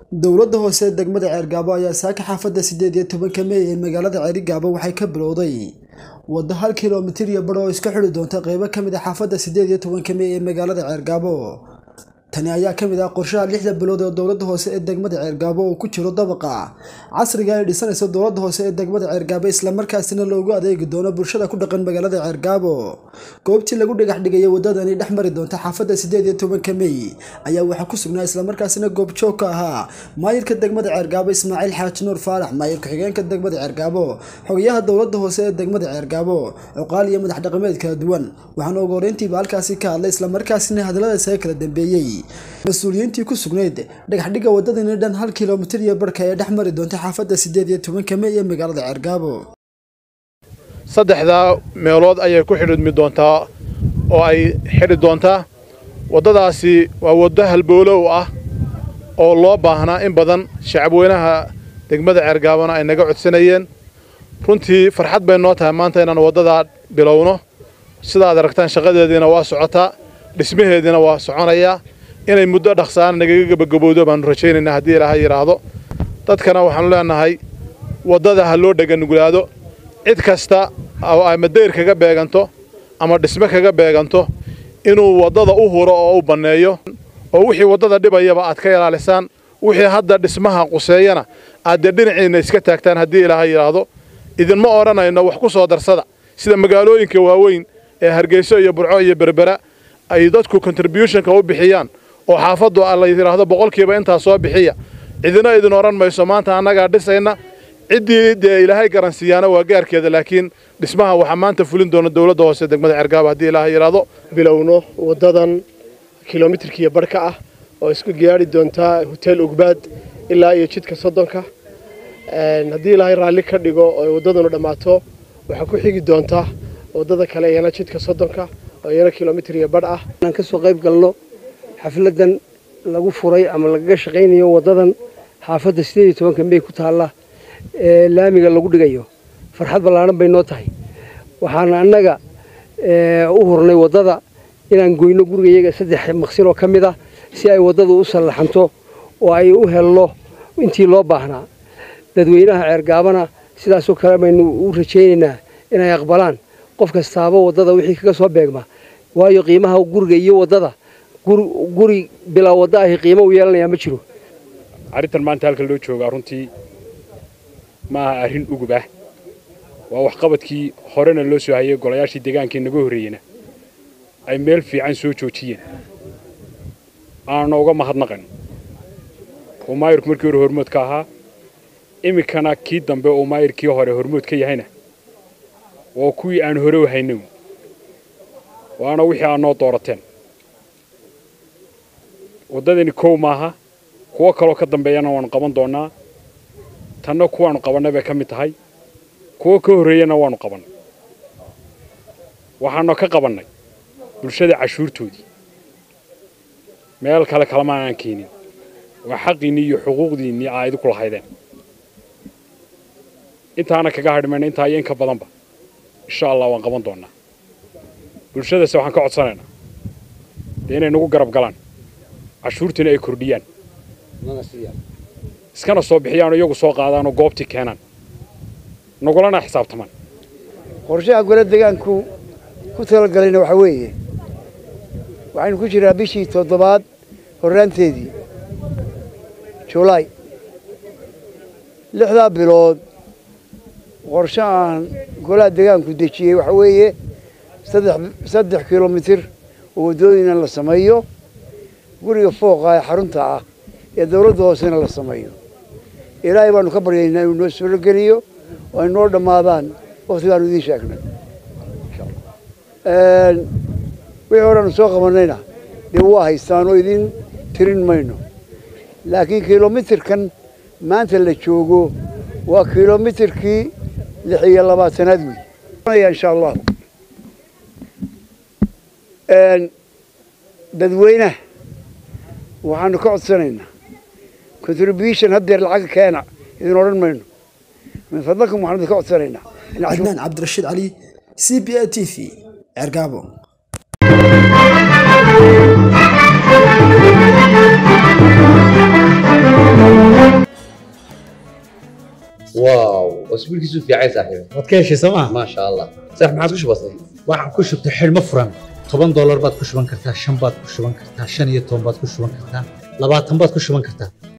dowladda hoose ee degmada ceergaabo ayaa saaka xaafadda sideed iyo tobanka mey ee magaalada ceerigaabo waxay ka bilowday waddo hal kilomitir iyo badh oo iska xidhi doonta qeybo ka mid a xaafadda sideed iyo tobanka mey ee magaalada ceergaabo tani ayaa ka mid ah qorshaha lixda bilood ee dowladda hoose ee degmada ceergaabo oo ku jiro dabaqa casriga ay dhisanayso dowladda hoose ee degmada ceergaabo islamarkaasina loogu adeegi doono bulshada ku dhaqan magaalada ceergaabo goobtii lagu dhagax dhigaya waddadani dhex mari doonta xaafadda sideed iyo tobanka mey ayaa waxaa ku sugnaa islamarkaasina goobjoog ka ahaa maayirka degmada ceergaabo ismaaciil xaaji nuur faarax maayir ku-xigeenka degmada ceergaabo xogayaha dowladda hoose ee degmada ceergaabo cuqaal iyo madax dhaqameed kala duwan waxaana ugu horeyntiiba halkaasi ka hadlay islamarkaasina hadalladaasaga kala dambeeyey mas-uuliyiintii ku sugnayd dhagaxdhigga waddadani dhan hal kilomitir iyo barhka ee dhex mari doonta xaafadda sideed iyo tobanka mey ee magaalada ceergaabo saddexdaa meelood ayay ku xidhidmi doontaa oo ay xidhi doontaa waddadaasi waa waddo halboolow ah oo loo baahnaa in badan shacabweynaha degmada ceergaabona ay naga codsanayeen runtii farxad bay noo tahay maanta inaan waddadaa bilowno sidaad aragtaan shaqadeediina waa socotaa dhismaheediina waa soconayaa inay muddo dhaqsaana nagaga gebagabowdo baannu rajaynaynaa haddii ilaaha yidhaahdo dadkana waxaannu leennahay waddada ha loo dheganuglaado cid kasta oo ama dayr kaga beeganto ama dhisme kaga beeganto inuu waddada u huro oo u banneeyo oo wixii waddada dhibayaba aad ka ilaalisaan wixii hadda dhismaha quseeyana aad dee dhinaciinna iska taagtaan haddii ilaaha yidhaahdo idinma odhanayno wax ku soo darsada sida magaalooyinka waaweyn ee hargeyso iyo burco iyo berbera ay dadku contributionka u bixiyaan oo xaafaddu la yidhaahdo boqolkiiba intaa soo bixiya cidina idin odhan mayso maanta annagaa dhisayna ciddii dee ilaahay garansiiyaana waa gaarkeeda laakiin dhismaha waxaa maanta fulin doona dowladda hoose degmada cergaaba haddii ilaahay yidhaahdo bilowno waddadan kilomitirkiiyo barhka ah oo isku gaari doontaa hoteel ugbaad ilaa iyo jidka soddonka haddii ilaahay raalli ka dhigo oo waddadanu dhammaato waxaa ku xigi doontaa waddada kale iyana jidka soddonka oo iyana kilomitir iyo badh ah inaan ka soo qayb galno xafladan lagu furay ama lagaga shaqaynayo waddadan xaafadda sideed iyo tobanka mey ku taalla ee laamiga lagu dhigayo farxad ballaaran bay noo tahay waxaana annaga u hurnay waddada inaan goyno gurigayaga saddex maqsin oo ka mid ah si ay waddadu u sallaxanto oo ay u helno intii loo baahnaa dadweynaha ceergaabana sidaasoo kale baynu u rajaynaynaa inay aqbalaan qof kastaaba waddada wixii kaga soo beegma waayo qiimaha guriga iyo waddada guri bilaa wadda ahi qiimo u yeelanayaa ma jiro arrintan maanta halka loo joogaa runtii ma aha arrin ugub ah waa waxqabadkii horena loo soo hayay golayaashii deegaankii naga horreeyena ay meel fiican soo joojiyeen aanna uga mahadnaqan oo maayirku markii hore hormood ka ahaa iminkana kii dambe oo maayirkii hore hormood ka yahayna waa kuwii aan hore u haynow waana wixii aad noo doorateen waddadani kow maaha kuwo kaloo ka dambeeyana waannu qaban doonnaa tanna kuwaannu qabannay bay ka mid tahay kuwo ka horreeyana waannu qabannay waxaannu ka qabannay bulshada cashuurtoodii meel kale kalama aan keenin waa xaqiinnii iyo xuquuqdiinnii aa idinku lahaydeen intaana kaga hadhmayna intaa iyo in ka badanba insha allah waan qaban doonnaa bulshadase waxaan ka codsanaynaa dee inay nagu garab galaan cashuurtiina ay kordhiyaan iskana soo bixiyaanoo iyagu soo qaadaanoo goobtii keenaan nagulana xisaabtamaan qorshaha gole deegaanku ku talagalayna waxaa weeye waxaynu ku jiraa bishii toddobaad horraanteedii julaay lixdaa bilood qorshahan golaha deegaanku dejiyey waxaa weeye saddex kilomitir oo waddooyina la sameeyo guriga fooqa ee xarunta ah ee dawladda hoosena la sameeyo ilaahay baanu ka baryaynaa inuu noo suurogeliyo oo ay noo dhammaadaan wakhtigaanu idiin sheegnay wixii horeanu soo qabannayna dee waa haystaan oo idiin tirin mayno laakiin kilomitirkan maanta la joogo waa kilomitirkii lix iyo labaatanaad wey insha allah dadweynaha waxaanu ka codsanaynaa contribution haddeer lacag keena idin odhan mayno min fadlakum waxaanu idin ka codsanaynaa cadnaan cabdirashiid cali c b a t v ceergaabo Thank you. واو اسبوع كيسو في عايز صاحبي waad ka heshay sooma ما شاء الله صح ما عادش بسيط waxaan ku shubtay xidhmo furan toban doolar baad ku shuban kartaa shan baad ku shuban kartaa shan iyo toban baad ku shuban kartaa labaatan baad ku shuban kartaa